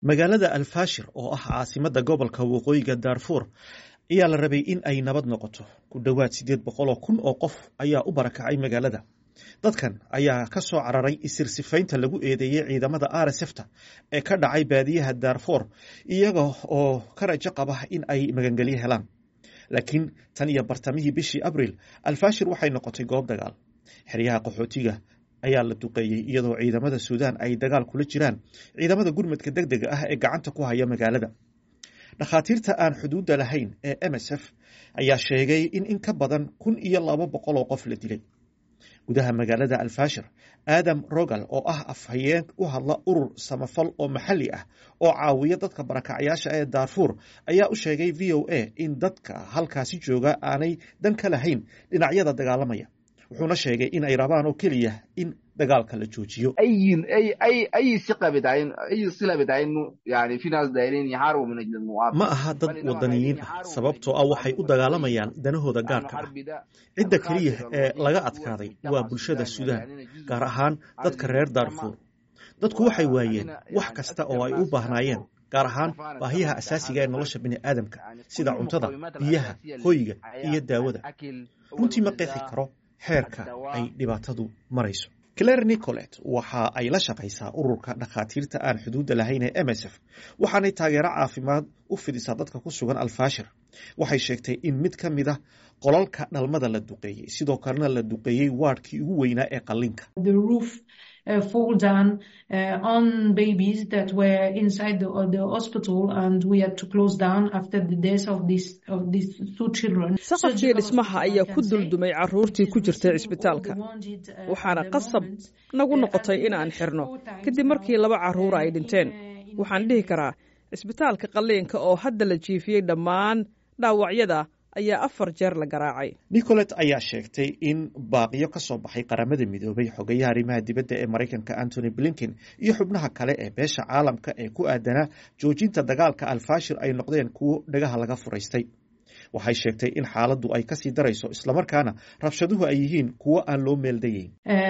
magaalada alfashir oo ah caasimada gobolka waqooyiga daarfuur ayaa la rabay in ay nabad noqoto ku dhowaad siddeed boqoloo kun oo qof ayaa u barakacay magaalada dadkan ayaa ka soo cararay isirsifaynta lagu eedeeyey ciidamada rsfta ee ka dhacay baadiyaha daarfour iyaga oo ka rajo qaba in ay magangelyo helaan laakiin tan iyo bartamihii bishii abril alfashir waxay noqotay goob dagaal xeryaha qaxootiga ayaa la duqeeyey iyadoo ciidamada suudaan ay dagaal kula jiraan ciidamada gurmadka deg dega ah ee gacanta ku haya magaalada dhakhaatiirta aan xuduudda lahayn ee m s f ayaa sheegay in in ka badan kun iyo laba boqol oo qof la dilay gudaha magaalada alfashir aadam rogal oo ah afhayeen u hadla urur samafal oo maxalli ah oo caawiya dadka barakacyaasha ee daarfuur ayaa u sheegay v o a in dadka halkaasi jooga aanay dan ka lahayn dhinacyada dagaalamaya wuxuuna sheegay in ay rabaan oo keliya in dagaalka la joojiyo ma aha dad wadaniyiin ah sababtoo ah waxay u dagaalamayaan danahooda gaarka ah cidda keliya ee laga adkaaday waa bulshada suudaan gaar ahaan dadka reer daarfuur dadku waxay waayeen wax kasta oo ay u baahnaayeen gaar ahaan baahiyaha asaasiga ee nolosha bini aadamka sida cuntada biyaha hoyga iyo daawada runtii ma qeexi karo xeerka ay dhibaatadu marayso claire nicolet waxa ay la shaqaysaa ururka dhakhaatiirta aan xuduudda lahayn ee m s f waxaanay taageero caafimaad u fidisaa dadka ku sugan alfashir waxay sheegtay in mid ka mid a qolalka dhalmada la duqeeyey sidoo kalena la duqeeyey waadhkii ugu weynaa ee qallinka Uh, fall down uh, on babies that were inside the, uh, the hospital and we had to close down after the death of these of these two children. saqafkii dhismaha ayaa ku duldumay caruurtii ku jirtay cisbitaalka waxaana qasab nagu noqotay in aan xirno kadib markii laba caruura ay dhinteen waxaan dhihi karaa cisbitaalka qalliinka oo hadda la jiifiyey dhammaan dhaawacyada ayaa afar jeer la garaacay nicolet ayaa sheegtay in baaqiyo ka soo baxay qaramada midoobay xogayaha arrimaha dibadda ee maraykanka antony blinken iyo xubnaha kale ee beesha caalamka ee ku aadanaa joojinta dagaalka alfashir ay noqdeen kuwo dhagaha laga furaystay waxay sheegtay in xaaladdu ay kasii darayso islamarkaana rabshaduhu ay yihiin kuwo aan loo meeldayeyn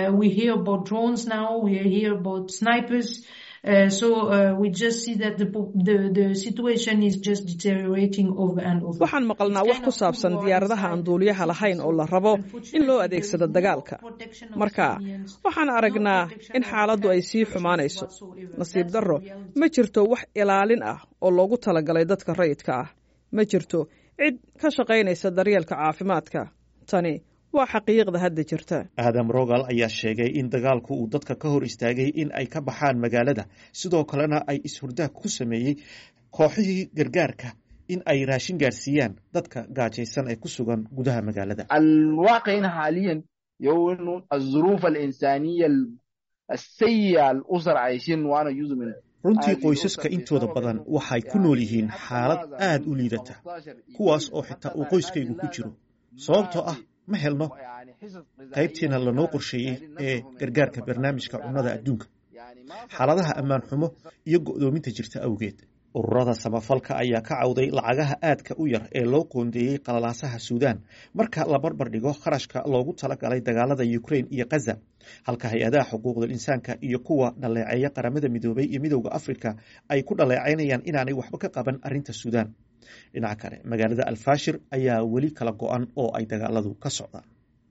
Uh, so uh, we just see that the, the, the situation is just deteriorating over and over. waxaan maqalnaa wax ku saabsan diyaaradaha aan duuliyaha lahayn oo la rabo in loo adeegsado dagaalka marka waxaan aragnaa in xaaladdu ay sii xumaanayso nasiib darro ma jirto wax ilaalin ah oo loogu talagalay dadka rayidka ah ma jirto cid ka shaqaynaysa daryeelka caafimaadka tani waa xaqiiqda hadda jirta aadam rogal ayaa sheegay in dagaalku uu dadka ka hor istaagay in ay ka baxaan magaalada sidoo kalena ay is-hurdaag ku sameeyey kooxihii gargaarka in ay raashin gaarsiiyaan dadka gaajaysan ee ku sugan gudaha magaalada alwaaqicin xaaliyan yownu azuruuf alinsaniya asayi'a alusar cayshin waana yuzumin runtii qoysaska intooda badan waxay ku nool yihiin xaalad aad u liidata kuwaas oo xitaa uu qoyskaygu ku jiro sababtoo ah ma helno qaybtiina lanoo qorsheeyey ee gargaarka barnaamijka cunnada adduunka xaaladaha ammaan xumo iyo go'doominta jirta awgeed ururada samafalka ayaa ka cawday lacagaha aadka u yar ee loo qoondeeyey qalalaasaha suudaan marka la barbar dhigo kharashka loogu talagalay dagaalada ukrain iyo khaza halka hay-adaha xuquuqdal insaanka iyo kuwa dhaleeceeya qaramada midoobay iyo midowda afrika ay ku dhaleecaynayaan inaanay waxba ka qaban arrinta suudaan dhinaca kale magaalada alfashir ayaa weli kala go-an oo ay dagaaladu ka socdaan